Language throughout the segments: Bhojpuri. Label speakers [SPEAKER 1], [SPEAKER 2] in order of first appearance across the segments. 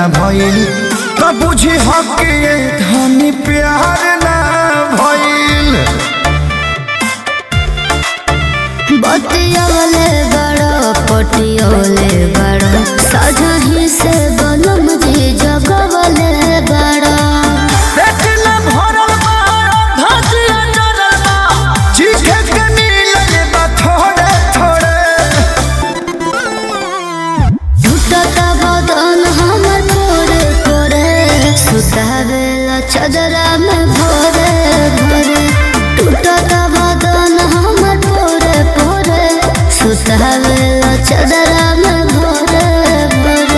[SPEAKER 1] भइल त बुझी हक ये धनी प्यार ना भइल
[SPEAKER 2] बतियोले बड़ो पटियोले बड़ो सजही से बनम जी जगवले बड़ो
[SPEAKER 1] पेटला भरल बा धतिया जरल बा चीखे के मिलल बा थोड़े थोड़े
[SPEAKER 2] झूठता बदन हमर कोरे कोरे सुतावेला चदरा में भोरे भोरे टूटता बदन हमर पोरे पोरे सुतावेला चदरा में भोरे भोरे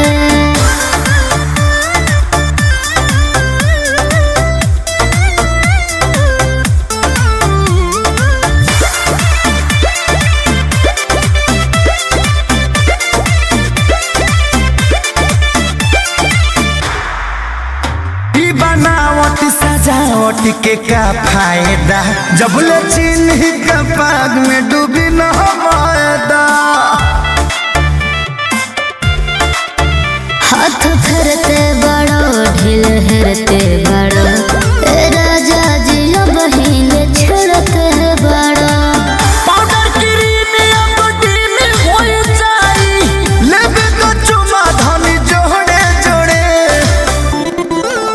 [SPEAKER 1] ई बनावट सजावट के का फायदा जब ले चिन्ह का पाग में डूबी न मायदा
[SPEAKER 2] हाथ फेरते बड़ो ढील हेरते बड़ो ए राजा जी अब हिले छेड़ते बड़ो
[SPEAKER 1] पाउडर क्रीम या बॉडी में होई जाई लेबे तो चुमा धनी जोड़े जोड़े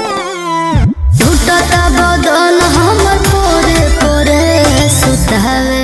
[SPEAKER 2] टूटता बदन हमर पोरे पोरे सुतावे